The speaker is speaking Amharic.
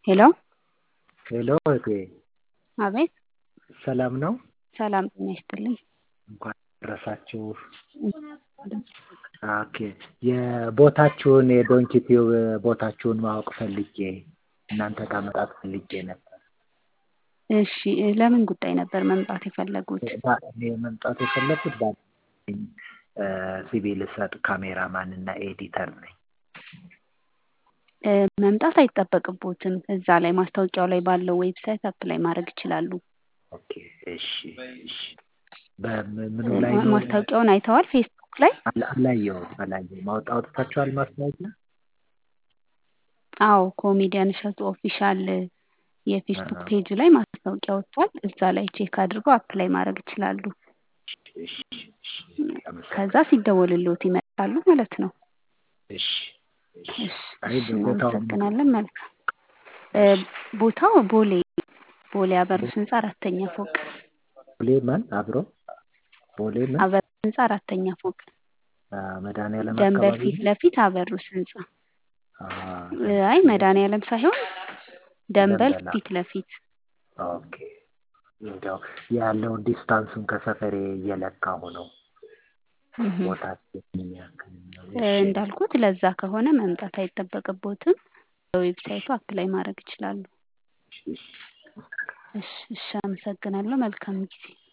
ሄሎ ሄሎ እህቴ አቤት ሰላም ነው? ሰላም ጤና ይስጥልኝ። እንኳን አደረሳችሁ። ኦኬ የቦታችሁን የዶንኪ ቲዩብ ቦታችሁን ማወቅ ፈልጌ እናንተ ጋር መምጣት ፈልጌ ነበር። እሺ ለምን ጉዳይ ነበር መምጣት የፈለጉት? እኔ መምጣት የፈለኩት ባለኝ ሲቪል እሰጥ ካሜራማን እና ኤዲተር ነኝ። እ መምጣት አይጠበቅቦትም። እዛ ላይ ማስታወቂያው ላይ ባለው ዌብሳይት አፕላይ ማድረግ ይችላሉ። ኦኬ እሺ እሺ በምኑ ላይ ነው? ማስታወቂያውን አይተዋል ፌስቡክ ላይ? አላ- አላየሁም አላየሁም። ማውጣ አውጥታችኋል ማስታወቂያ? አዎ ኮሜዲያን እሸቱ ኦፊሻል የፌስቡክ ፔጅ ላይ ማስታወቂያ ወጥቷል። እዛ ላይ ቼክ አድርገው አፕላይ ማድረግ ይችላሉ። እሺ እሺ ከዛ ሲደወልልዎት ይመጣሉ ማለት ነው። እሺ እሺ እሺ አይ እሺ ቦታው እናመሰግናለን። መልካም እ ቦታው ቦሌ ቦሌ አበሩስ ህንፃ አራተኛ ፎቅ ቦሌ ማን አብሮ ቦሌ ምን አበሩስ ህንፃ አራተኛ ፎቅ አ፣ መድኃኒዓለም ደንበል አካባቢ ፊት ነው? ለፊት አበሩስ ህንፃ አ፣ እ፣ አይ መድኃኒዓለም ሳይሆን ደንበል ደንበል ፊት ለፊት ኦኬ እንዲያው ያለውን ዲስታንሱን ከሰፈሬ እየለካሁ ነው። እህ። ቦታ ምን ያክል ነው? እ፣ እሺ እንዳልኩት ለዛ ከሆነ መምጣት አይጠበቅቦትም። በዌብሳይቱ አፕላይ ማድረግ ይችላሉ። እሺ እሺ እሺ አመሰግናለሁ። መልካም ጊዜ